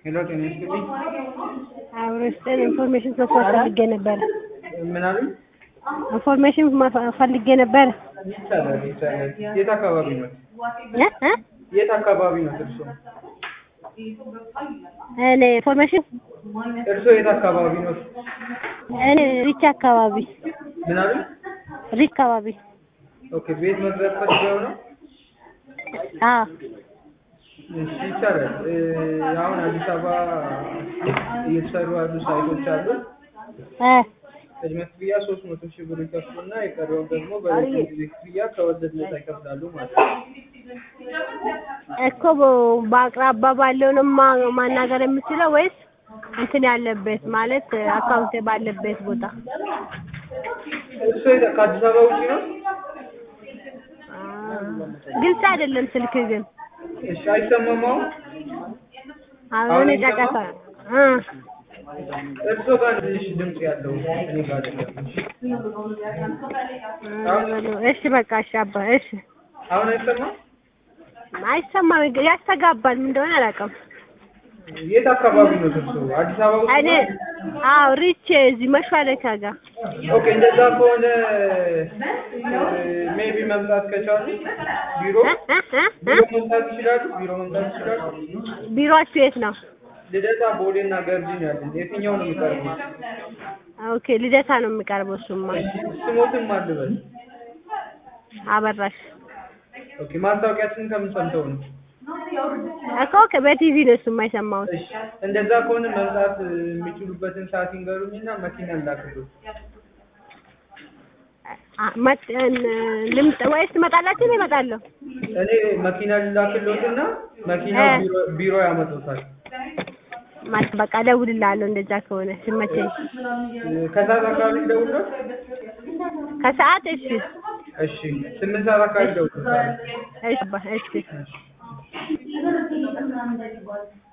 ሄሎ ጤና ይስጥልኝ። አብሮ ስጠን ኢንፎርሜሽን መስማት ፈልጌ ነበረ። ምን አሉኝ? ኢንፎርሜሽን ማ- ፈልጌ ነበረ። ይቻላል ይቻላል። የት አካባቢ ነው? እ እ የት አካባቢ ነው እርሶ? እኔ ኢንፎርሜሽን እርሶ የት አካባቢ ነው? እኔ ሪች አካባቢ ምን አሉኝ? ሪች አካባቢ ኦኬ ቤት መግዛት ፈልገው ነው? አዎ እሺ ይቻላል። እ፣ አሁን አዲስ አበባ እየተሰሩ ያሉ ሳይቶች አሉ። እ ቅድመ ክፍያ ሶስት መቶ ሺህ ብር ይከፍሉና የቀረውን ደግሞ በረጅም ጊዜ ክፍያ ከወለድ ነፃ ይከፍላሉ ማለት ነው። እኮ በ- በአቅራባ ባለው ነው ማ- ማናገር የምችለው ወይስ እንትን ያለበት ማለት አካውንት ባለበት ቦታ? እርሶ የት- ከአዲስ አበባ ውጪ ነው? አ፣ ግልጽ አይደለም ስልክ ግን እሺ አይሰማም አሁን? አሁን ጫጫታ እ እርሶ ጋር ትንሽ ድምጽ ያለው እኔ ጋር አይደለም። እሺ በቃ እሺ አባ እሺ አሁን አይሰማም? አይሰማም ግን ያስተጋባል ምን እንደሆነ አላውቅም የት አካባቢ ነው እርሶ? አዲስ አበባ ውስጥ እኔ ነው? አዎ ሪች እዚህ መሿለኪያ ጋር ኦኬ እንደዛ ከሆነ ሜቢ መምጣት ከቻሉ ቢሮ እ እ እ ቢሮ እ መምጣት ይችላሉ? ቢሮ መምጣት ይችላሉ? ቢሮአችሁ የት ነው ልደታ፣ ቦሌ እና ገርጂ ነው ያለን። የትኛው ነው የሚቀርበው? ኦኬ ልደታ ነው የሚቀርበው እሱማ ስሞትም አልበል። አበራሽ ኦኬ ማስታወቂያችንን ከምን ሰምተው ነው? እኮ በቲቪ ነው እሱማ የሰማሁት እሺ እንደዛ ከሆነ መምጣት የሚችሉበትን ሰዓት ይንገሩኝና መኪና ላክልዎት። አ- መጥ- እን- ልምጥ ወይስ ትመጣላችሁ? እኔ እመጣለሁ። እኔ መኪና ልላክልዎትና መኪናው እ። ቢሮ ቢሮ ያመጡታል። ማለት በቃ እደውልልሃለሁ እንደዛ ከሆነ ሲመቸኝ። ከሰዓት አካባቢ ልደውልልዎት? ከሰዓት እሺ፣ እሺ ስምንት ሰዓት አካባቢ ልደውልልዎት። እሺ፣ አባ፣ እሺ።